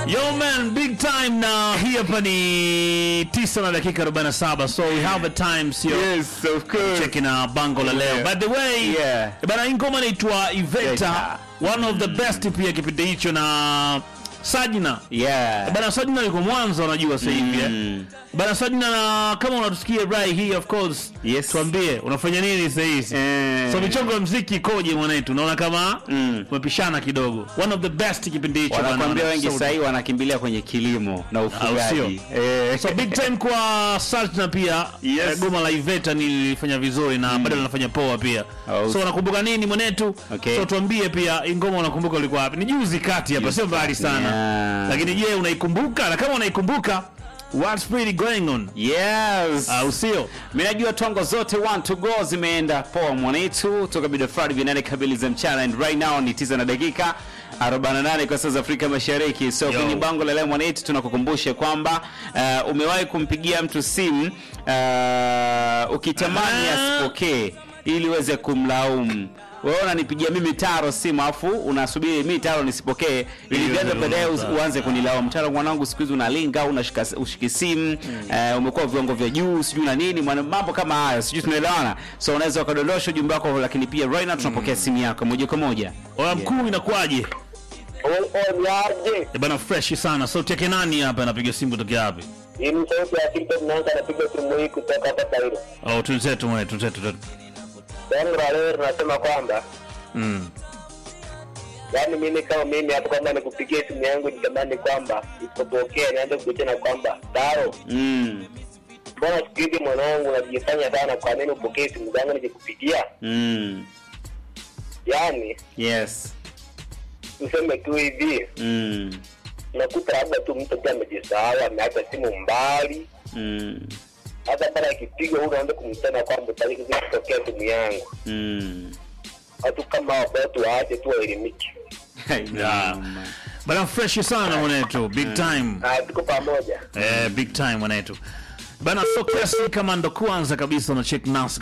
Yo man, big time na hii hapa ni tisa na dakika 47 so we have a time sio Yes, of course. cheki na bango la leo. By the way, Yeah. bana hii ngoma inaitwa Iveta, Iveta. one of the best pia kipindi hicho na Sajina. Yeah. Bana Sajina yuko Mwanza unajua sasa hivi eh. Mm. Bana Sajina na kama unatusikia right here of course. Yes. Tuambie unafanya nini sasa hivi? Eh. So michongo ya muziki ikoje mwanetu? Naona kama Mm. umepishana kidogo. One of the best kipindi hicho bana, Wanakwambia wana- wengi so- sasa hivi wanakimbilia kwenye kilimo na ufugaji. Eh. So big time kwa Sajina pia Yes. eh, goma la Iveta nilifanya vizuri na bado linafanya poa pia. Oh. So unakumbuka nini mwanetu? Okay. So tuambie pia hii ngoma unakumbuka ulikuwa wapi? Ni juzi kati hapa, sio mbali sana. Yeah. Lakini je, unaikumbuka? Na kama unaikumbuka, what's really going on? Yes. Au sio? Mimi najua tongo zote one to go zimeenda poa mwanetu toka Bido Friday vinane kabili za mchana and right now ni 9 na dakika 48 kwa saa za Afrika Mashariki. So Yo. kwenye bango la leo mwanetu tunakukumbusha kwamba uh, umewahi kumpigia mtu simu uh, ukitamani Ah. asipokee ili uweze kumlaumu. Wewe unanipigia mimi Taro simu afu unasubiri mimi Taro nisipokee ili Hiyo vyanzo ndio baadaye unataka. us- uanze kunilaumu. Taro mwanangu, siku hizi unalinga unashika ushiki simu eh, umekuwa viwango vya juu sijui na nini mwana- mambo kama hayo sijui tunaelewana. So unaweza ukadondosha ujumbe wako, lakini pia right now tunapokea simu yako moja kwa moja. Oya mkuu inakuwaje? Onyaje, Eh, bana fresh sana. Sauti yake nani hapa anapiga simu kutoka wapi? hii ni sauti ya TikTok naanza anapiga simu hii kutoka hapa Kairo. Oh, tunzetu mwe, tunzetu. tunzetu. Yangu la leo tunasema kwamba Mm. yaani mimi kama mimi hapo kama nikupigia simu yangu nitamani kwamba isipopokea nianze kukuchana kwamba Daro, Mm. mbona siku hizi mwanangu unajifanya sana, kwa nini upokee simu zangu nikikupigia? Mm. Yaani Yes. tuseme tu hivi, Mm. unakuta labda tu mtu tu amejisahau, ameacha simu mbali, Mm. hata pale akipiga huyu unaanza kumsema kwamba utaki kupokea simu yangu. Mm. Watu kama hao watu waache tu waelimike. Yeah. Bana fresh sana mwanetu. Big time. Ah, tuko pamoja. Eh, big time mwanetu. Bana so kiasi kama ndo kwanza kabisa una check nas